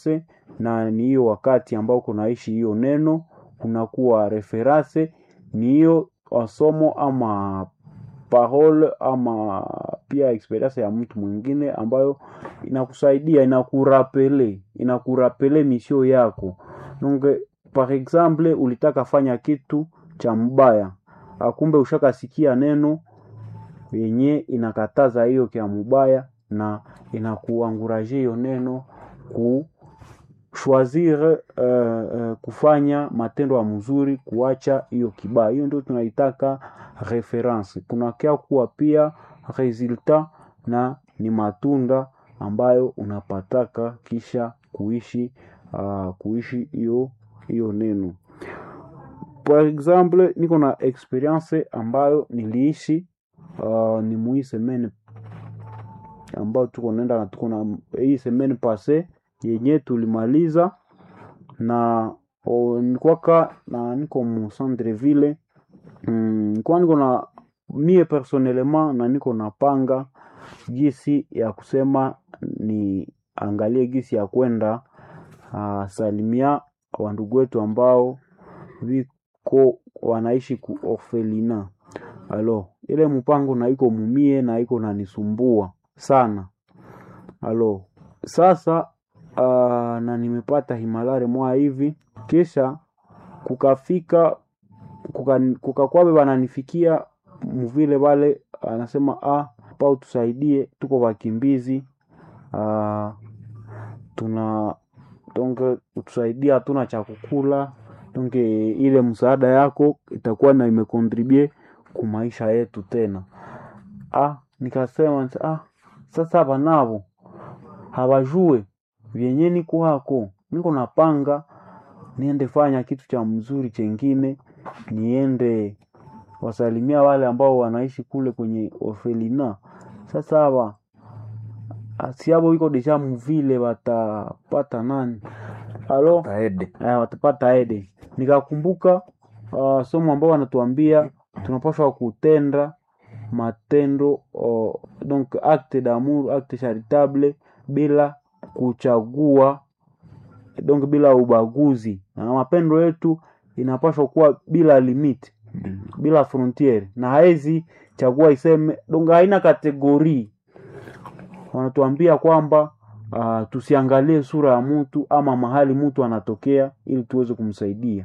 reference na ni hiyo wakati ambao kunaishi hiyo neno, kunakuwa reference ni hiyo somo ama parole ama pia experience ya mtu mwingine ambayo inakusaidia inakurapele inakurapele misio yako donc par exemple ulitaka fanya kitu cha mbaya akumbe ushakasikia neno yenye inakataza hiyo kya mubaya na inakuanguraje hiyo neno ku choisir uh, uh, kufanya matendo ya mzuri kuacha hiyo kibaya hiyo ndio tunaitaka reference kunakia kuwa pia resultat na ni matunda ambayo unapataka kisha kuishi uh, kuishi hiyo hiyo neno par exemple niko na experience ambayo niliishi uh, ni mui semaine ambayo tuko nenda na tuko na hii semaine passe yenye tulimaliza na nikwaka na niko mu centreville mm, nikuwa niko na mie personnellement na niko napanga gisi ya kusema ni angalie gisi ya kwenda uh, salimia wandugu wetu ambao viko wanaishi ku orfelina alo ile mpango na iko mumie na iko nanisumbua sana alo sasa uh, na nimepata himalare mwa hivi kisha kukafika kuka- kukakwabe wananifikia mvile wale anasema ah, pao tusaidie tuko wakimbizi ah, tuna donge utusaidia hatuna cha kukula donge ile msaada yako itakuwa na imekontribue ku maisha yetu tena ah, nikasema ah, sasa hapa navo hawajue vyenye niko hako niko napanga niende fanya kitu cha mzuri chengine niende wasalimia wale ambao wanaishi kule kwenye orfelina sasa hawa siabo iko deja mvile watapata nani alo taede eh, watapata ede nikakumbuka uh, somo ambao wanatuambia tunapaswa kutenda matendo uh, donc acte d'amour acte charitable bila kuchagua donc bila ubaguzi na mapendo yetu inapaswa kuwa bila limit bila frontiere na haezi chagua iseme donc haina kategori wanatuambia kwamba uh, tusiangalie sura ya mtu ama mahali mtu anatokea ili tuweze kumsaidia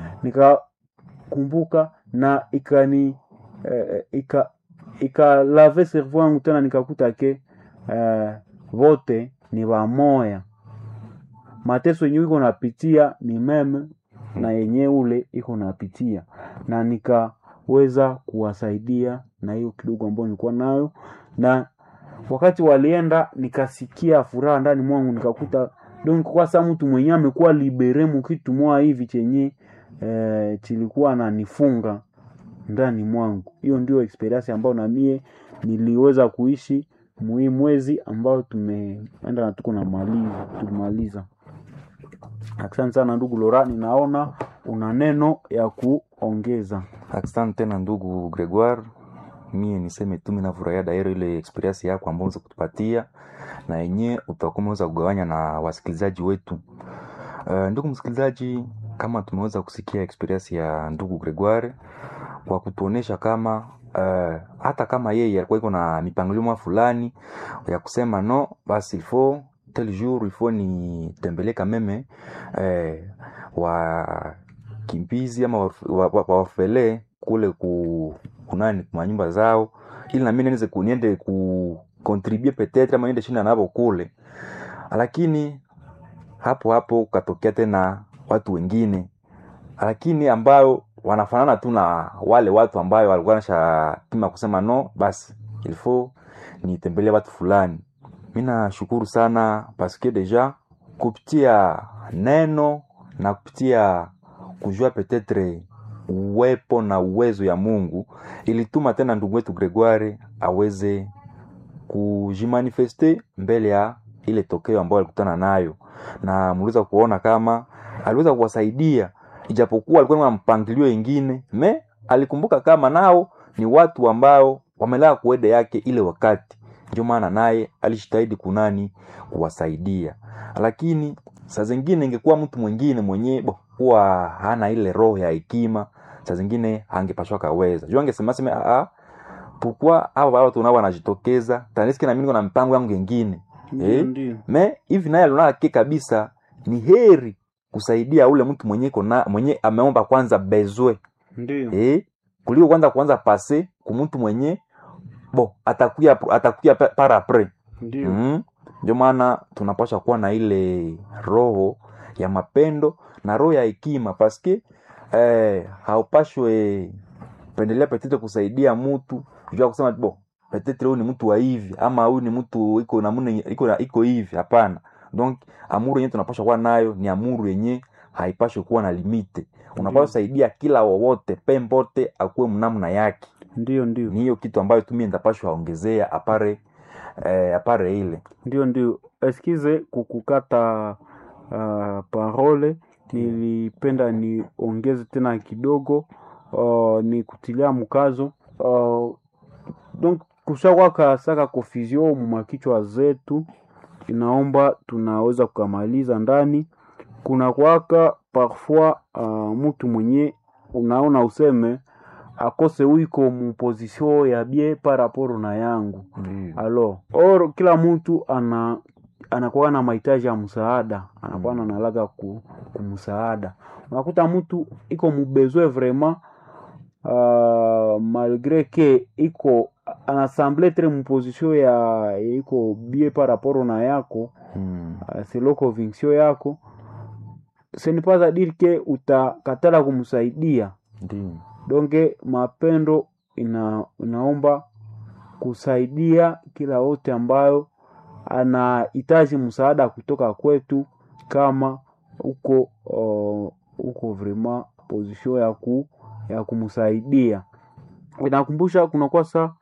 nikakumbuka na ikani eh, ika ikalave cerveau yangu tena nikakuta ke eh, vote ni wamoya mateso yenye iko napitia ni meme na yenye ule iko napitia na nikaweza kuwasaidia na hiyo kidogo ambayo nilikuwa nayo na wakati walienda nikasikia furaha ndani mwangu nikakuta donc kwa sa mtu mwenyewe amekuwa libere mu kitu mwa hivi chenye eh, chilikuwa nanifunga ndani mwangu hiyo ndio experience ambayo na mie niliweza kuishi muhii mwezi ambao tumeenda na tuko na maliza tumaliza asante sana ndugu lora ninaona una neno ya kuongeza asante tena ndugu gregoire mie niseme tu mi nafurahia dairo ile experience yako ambao unaweza kutupatia na yenye utakuwa umeweza kugawanya na wasikilizaji wetu uh, ndugu msikilizaji kama tumeweza kusikia experience ya ndugu gregoire kwa kutuonesha kama uh, hata kama yeye alikuwa iko na mipangilio mwa fulani ya kusema no basi ilfo tel jour ilfo nitembelee kameme eh, wakimbizi ama wafele wa, wa, wa kule ku kunani kwa nyumba zao ili nami niweze kuniende kukontribue petetre ama niende shinda navo kule lakini hapo hapo ukatokea tena watu wengine lakini ambayo wanafanana tu na wale watu ambayo walikuwa nashapima kusema no basi ilfo nitembelee watu fulani mi nashukuru sana paske deja kupitia neno na kupitia kujua petetre uwepo na uwezo ya mungu ilituma tena ndugu wetu gregoire aweze kujimanifeste mbele ya ile tokeo ambayo alikutana nayo na mliweza kuona kama aliweza kuwasaidia ijapokuwa alikuwa na mpangilio ingine me alikumbuka kama nao ni watu ambao wamelaa kuede yake ile wakati ndio maana naye alishitahidi kunani kuwasaidia lakini saa zingine ingekuwa mtu mwingine mwenye bo huwa hana ile roho ya hekima saa zingine angepashwa kaweza juu angesema sema ah pourquoi hawa watu nao wanajitokeza taniski na mimi niko na mpango yangu ingine Ndio, eh? ndio. me hivi naye aliona ke kabisa ni heri kusaidia ule mtu mwenye iko na mwenye ameomba kwanza bezwe Ndio. eh? kuliko kwanza kuanza pase kumtu mwenye bo atakuya atakuya pa- par apres Ndio. mm. ndio maana tunapaswa kuwa na ile roho ya mapendo na roho ya hekima paske eh, haupashwe pendelea petete kusaidia mtu jua kusema bo petete huyu ni mtu wa hivi ama huyu ni mtu iko namna iko na- iko hivi hapana donc amuru yenyewe tunapaswa kuwa nayo ni amuru yenye haipashwi kuwa na limite unapaswa Ndio. saidia kila wowote pembote akuwe mnamna yake Ndio, ndio. ni hiyo kitu ambayo tumie ndapashwa ongezea apare eh, apare ile ndio ndio eskize kukukata uh, parole nilipenda niongeze tena kidogo uh, ni kutilia mkazo uh, donc kushakwaka saka confusion mumakichwa zetu inaomba tunaweza kukamaliza ndani kuna kwaka parfois uh, mtu mwenye unaona useme akose wiko muposition ya bie par rapport na yangu alors or kila mtu ana anakuwa na mahitaji ya msaada anakuwa Mm. na nalaga ku, kumsaada unakuta mtu iko mubezwe vraiment uh, malgré que iko anasemble tre muposition ya iko bie par rapport na yako Mm. uh, selo conviction yako ce n'est pas à dire que utakatala kumsaidia Ndio. donge mapendo ina, inaomba kusaidia kila wote ambayo anahitaji msaada kutoka kwetu kama uko uh, uko vraiment position ya ku ya kumsaidia inakumbusha kunakuwa sa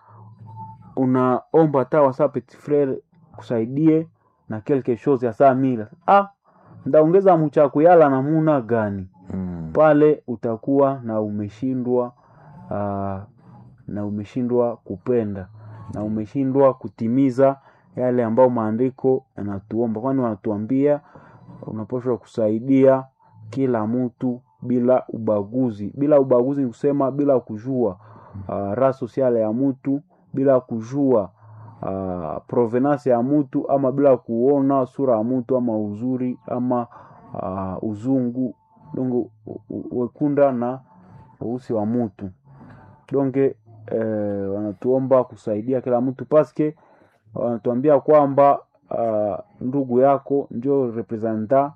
unaomba tawa sa petit frere kusaidie na quelque chose ya saa mila ah ndaongeza mchaku yala namuna gani Mm. pale utakuwa na umeshindwa uh, na umeshindwa kupenda na umeshindwa kutimiza yale ambayo maandiko yanatuomba kwani wanatuambia unapaswa kusaidia kila mtu bila ubaguzi bila ubaguzi ni kusema bila kujua uh, ra sosiale ya mtu bila kujua uh, provenance ya mtu ama bila kuona sura ya mtu ama uzuri ama uh, uzungu donge wekunda na weusi wa mtu donge eh, wanatuomba kusaidia kila mtu paske wanatuambia kwamba uh, ndugu yako njo representa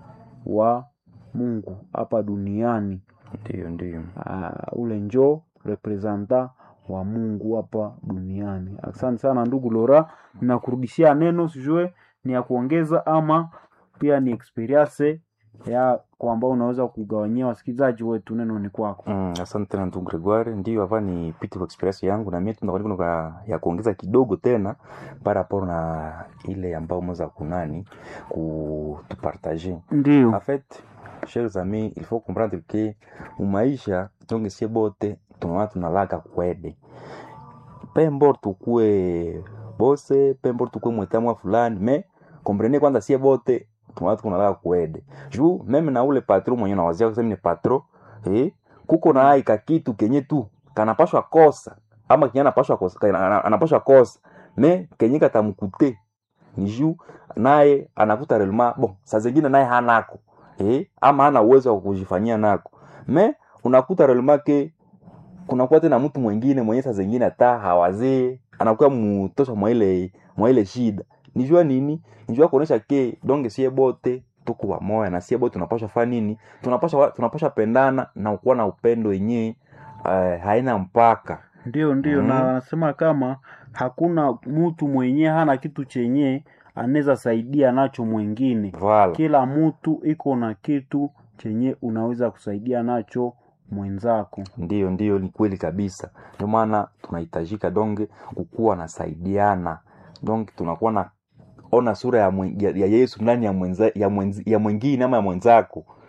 wa mungu hapa duniani Ndio, ndio. uh, ule njo representa wa mungu hapa duniani asante sana ndugu lora nakurudishia neno sijue ni ya kuongeza ama pia ni experience ya kwa ambao unaweza kugawanyia wasikilizaji wetu neno ni kwako Mm, asante tena ndugu Gregoire. Ndio hapa ni piti kwa experience yangu na mimi tunakuwa kuna ya kuongeza kidogo tena para rapport na ile ambayo mweza kunani kutupartager. ndio En fait, chers amis, il faut comprendre que mumaisha tonge sie bote tunaona tunalaka kwede. Pembo tukue bose, pembo tukue mwetamwa fulani, me comprenez kwanza sie bote tunaona tunalaka kwede. Juu meme na ule patron mwenye nawazia kusema ni patron, eh, kuko na aika kitu kenye tu kanapashwa kosa ama kenye anapashwa kosa, kana- ana- anapashwa kosa me kenye katamkute ni juu naye anakuta relema bon saa zingine naye hanako eh, ama hana uwezo wa kujifanyia nako me unakuta relema ke kunakuwa tena mtu mwingine mwenye saa zingine hata hawazee anakuwa mutosha mwa ile mwa ile shida nijua nini nijua kuonesha ke donge sie bote tuko wamoya na sie bote tunapasha fa nini tunapasha tunapasha pendana na kuwa na upendo yenyewe uh, haina mpaka ndio ndio Mm. na wanasema kama hakuna mtu mwenye hana kitu chenye anaweza saidia nacho mwingine vala kila mtu iko na kitu chenye unaweza kusaidia nacho mwenzako Ndiyo, ndiyo, ni kweli kabisa. Ndio maana tunahitajika donge kukuwa nasaidiana, donge tunakuwa na ona sura ya, mwen, ya, ya Yesu ndani ya, mwenza, ya, mwenzi, ya mwingine ama ya mwenzako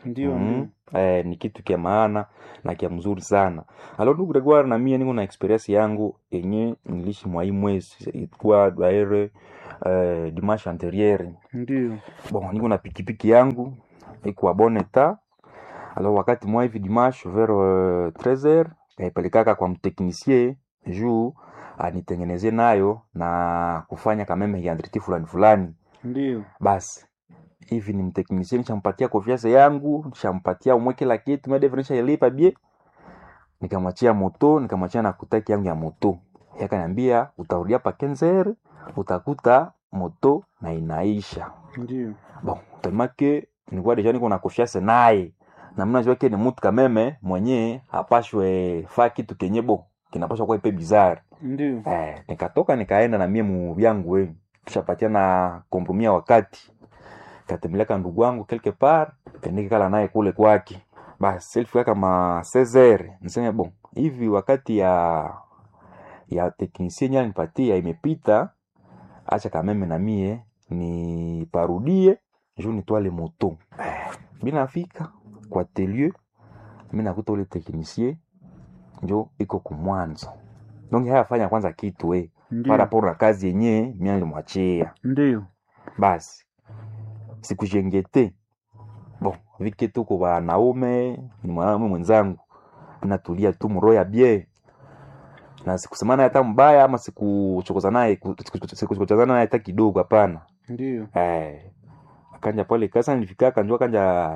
ndio Mhm. ndio eh, ni kitu kya maana na kya mzuri sana alo ndugu Gregoire na mie niko na experience yangu yenye nilishi mwa hii mwezi ilikuwa daire eh, dimanche anteriere ndio bon niko na pikipiki yangu iko a bon etat alors wakati mwa hivi dimanche vers euh, 13h kaipelekaka kwa mteknisie juu anitengeneze nayo na kufanya kameme yandriti fulani fulani ndio basi hivi ni mteknisie nishampatia confiance yangu nishampatia umwe kila kitu medevre nishailipa bie nikamwachia moto nikamwachia na kutaki yangu ya moto yakaniambia utarudia pa kenzer utakuta moto na inaisha ndio bon tellement que nilikuwa deja niko na confiance naye na mimi najua ke ni mtu kameme mwenye hapashwe fa kitu kenye bo kinapashwa kuwa ipe bizarre ndio eh, nikatoka nikaenda na mie mu vyangu we tushapatia na kompromia wakati katembeleka ndugu wangu quelque part kanikikala naye kule kwake basi ilifika kama 16 niseme bon hivi wakati ya ya teknisien nye nipatia imepita acha kameme na mie niparudie juu nitwale moto eh, binafika kwa telieu mi nakuta ule teknisie njo iko kumwanzo donc hayafanya kwanza kitu we ndio paraporo na kazi yenye mia nilimwachia ndio basi sikujengete bon vike tuko wanaume ni mwanaume mwenzangu natulia tu mroho ya bie na sikusema naye hata mbaya ama sikuchokoza naye sikuchokoza naye hata kidogo hapana ndio eh akanja pale kasa nilifika kanjua kanja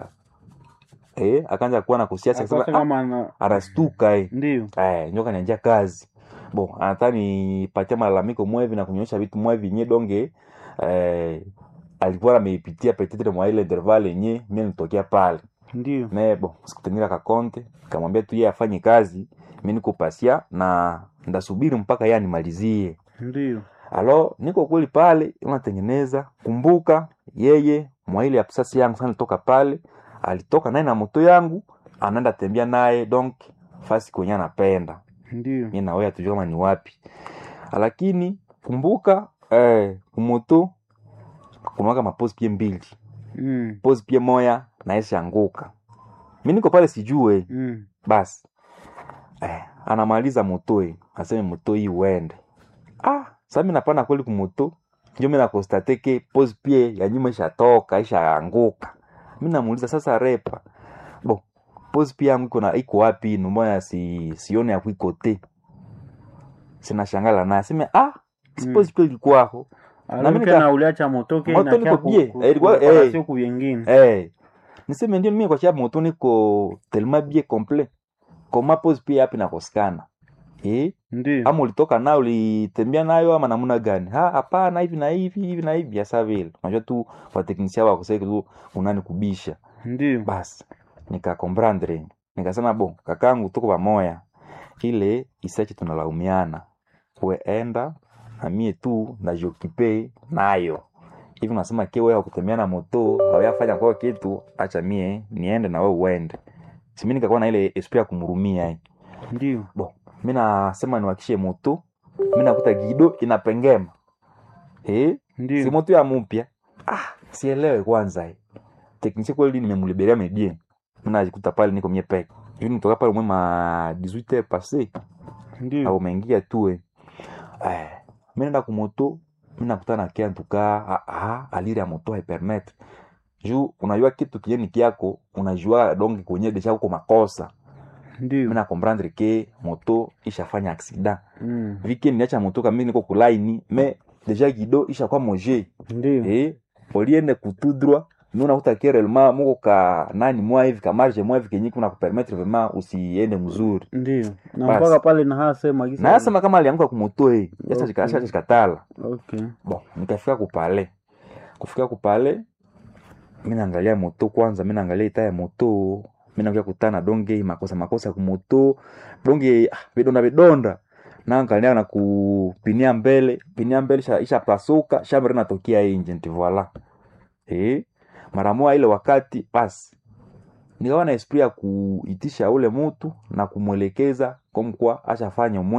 eh akanja kuwa na kusiasa Akose akasema ah, kama ana anastuka eh ndio eh njoka nianjia kazi bon anataka nipatia malalamiko mwevi na kunyonyesha vitu mwevi nye donge eh, alikuwa ameipitia petetre mwa ile interval yenye mie nitokea pale ndio me bon sikutengira kakonte kamwambia tu yeye afanye kazi mi niko pasia na ndasubiri mpaka yeye animalizie ndio alo niko kweli pale unatengeneza kumbuka yeye mwa ile absasi yangu sana toka pale alitoka naye na moto yangu anaenda tembea naye donc fasi kwenye anapenda ndio mi nawe hatujua kama ni wapi lakini kumbuka eh, kumoto kunawaka mapozi pie mbili mm. pozi pie moya naesha anguka mi niko pale sijue mm. basi eh, anamaliza moto eh, aseme moto hii uende ah, sa mi napana kweli kumoto njo mi nakostate ke pozi pie ya nyuma ishatoka ishaanguka mi namuuliza sasa repa bo pozi pie yangu iko na iko wapi numbona si, sione ya kuikote sinashangala naye aseme ah, si Mm. pozi pie ilikuwako Alors mimi que nika- na uliacha moto ke Moto inakia niko ku- bie. ku- Eh, ilikuwa- ku- eh. sio ku vingine Eh, niseme ndio mimi kwa sababu moto niko tellement bien complet koma pose pia yapi nakosekana eh ndio ama ulitoka nayo ulitembea nayo ama namna gani ha hapana hivi na hivi hivi na hivi hasa vile unajua tu kwa teknisia wako sasa tu unani kubisha ndio basi nikakomprendre nikasema bo kakangu tuko pamoja ile isache tunalaumiana we enda na mie tu najiokipe nayo hivi unasema ke wewe kutembea na moto hawayafanya kwao kitu acha mie niende na wewe uende simi nikakuwa na ile esprit ya kumhurumia eh. ndio bo mi nasema niwakishe moto mi nakuta gido inapengema eh? si ndio moto ya mupya ah, sielewe kwanza eh. teknisia kweli nimemuliberia mebie mi najikuta pale niko mie peke hivi nitoka pale mwe ma 18 passe ndio au mengia tu eh. eh, mi naenda kumoto mi nakutana kia ntuka ah, ah, aliri ya moto haipermetre juu unajua kitu kieni kiako unajua donge kwenye desha uko makosa mi ndio nakomprendre ke moto ishafanya aksida mm. vike niacha moto kami niko kulaini me deja gido ishakuwa moje ndio eh, oliende kutudrwa mi unakuta ke relema muko ka nani mwa hivi ka marge mwa hivi kenye kuna kupermettre vraiment usiende mzuri ndio na Basi. mpaka pale na hasema gisa na yasema kama alianguka kumoto eh Okay. yasa chikatala okay bon nikafika kupale kufika kupale mi naangalia moto kwanza mi naangalia ita ya moto mi nakuja kutana donge makosa makosa kumoto donge ah, vidonda vidonda naangalia na kupinia mbele pinia mbele isha, isha pasuka shambre natokea inje nti voila eh mara moja ile wakati basi nikawa na esprit ya kuitisha ule mutu na kumwelekeza komkwa ashafanya mwe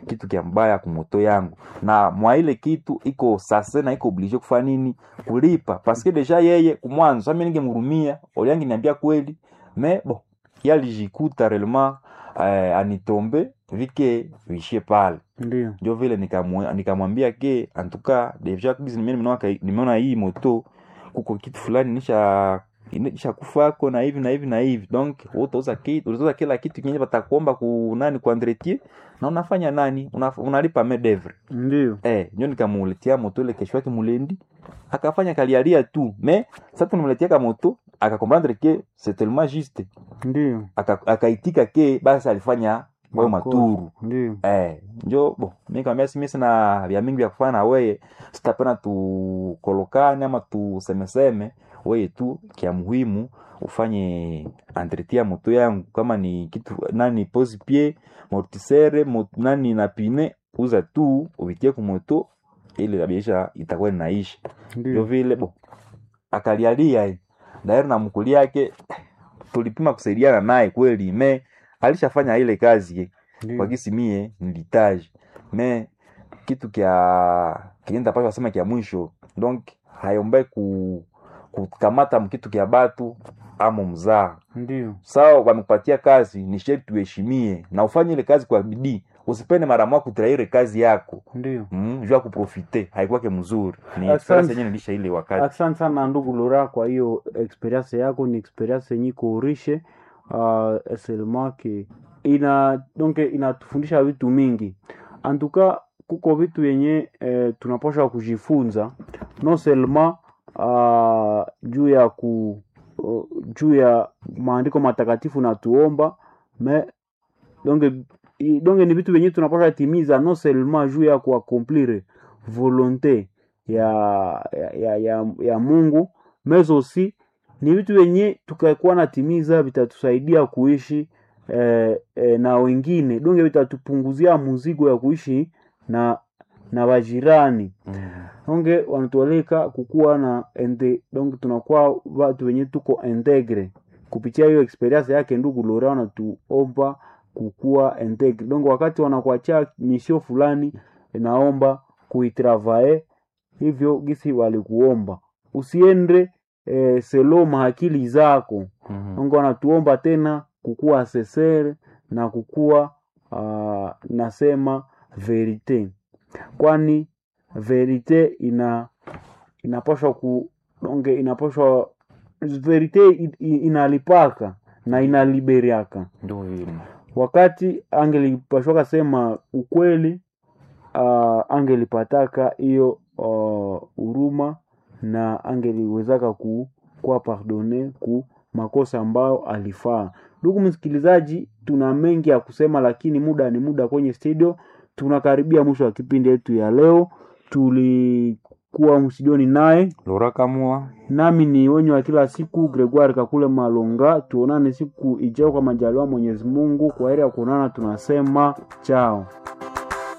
kitu kya mbaya kumoto yangu na mwa ile kitu iko sase na iko oblige kufanya nini kulipa paske deja yeye kumwanzo sami ningemhurumia oliangi niambia kweli me bo yalijikuta relema eh, anitombe vike vishie pale ndio ndio vile nikamwe- nikamwambia ke antuka deja kabisa nimeona nimeona kai- nimeona hii moto kuko kitu fulani nisha nisha kufako na hivi na hivi na hivi donc wewe utauza kitu utauza kila kitu kinye batakuomba ku nani ku entretien na unafanya nani una, unalipa medevre ndio eh ndio nikamuletea moto ile kesho yake mulendi akafanya kalialia tu me sasa tunamletea ka moto akakomprendre ke c'est tellement juste ndio Aka- akaitika ke basi alifanya wao Makosa. maturu ndio Eh, njo bo mi kambia si mi sina vya mingi vya kufanya na weye sitapenda tukolokane ama tusemeseme weye tu kia muhimu ufanye entretien ya moto yangu kama ni kitu nani posi pie mortisere mot, nani na pine uza tu uvitie kumoto ili kabisha itakuwa inaisha ndio ndio vile bo akalialia eh. dairi na mkuli yake tulipima kusaidiana naye kweli me alishafanya ile kazi eh kwa ndio gisi mie nilitaji me kitu kya kienda pasha sema kya mwisho donc hayombe ku kukamata mkitu kya batu amo mzaa ndio sawa wamekupatia kazi ni sherti tuheshimie na ufanye ile kazi kwa bidii usipende mara moja kutraire kazi yako ndio mm, juu ya kuprofite haikuwake mzuri ni Asante. experience yenyewe nilisha ile wakati asante sana ndugu lora kwa hiyo experience yako ni experience yenye iko riche uh, seulement que ina donc inatufundisha vitu mingi antuka kuko vitu yenye eh, tunapasha kujifunza non seulement uh, juu ya ku uh, juu ya maandiko matakatifu natuomba me donc i- donc ni vitu vyenye tunapasha timiza non seulement juu ya kuakomplire volonte ya, ya, ya, ya, ya Mungu mais aussi ni vitu vyenye tukakuwa natimiza vitatusaidia kuishi eh, eh, na wengine donge vitatupunguzia muzigo ya kuishi na na wajirani mm. donge wanatualika kukuwa na ende, donc tunakuwa watu wenye tuko integre kupitia hiyo experience yake ndugu Lora wanatuomba kukuwa integre donc wakati wanakuachia misio fulani naomba kuitravae hivyo gisi walikuomba usiende eh, selo mahakili zako mm. Mungu anatuomba tena kukuwa sesere na kukuwa uh, nasema verite, kwani verite ina inapashwa ku donge inapashwa verite i- i- inalipaka na inaliberiaka ndio vile wakati angelipashwaka sema ukweli uh, angelipataka hiyo uh, huruma na angeliwezaka ku kuwa pardone ku makosa ambayo alifaa. Ndugu msikilizaji, tuna mengi ya kusema, lakini muda ni muda kwenye studio. Tunakaribia mwisho wa kipindi yetu ya leo. Tulikuwa mstudioni naye Lora Kamua nami ni wenye wa kila siku Gregoire Kakule Malonga. Tuonane siku ijayo kwa majaliwa Mwenyezi Mungu. Kwa heri ya kuonana, tunasema chao.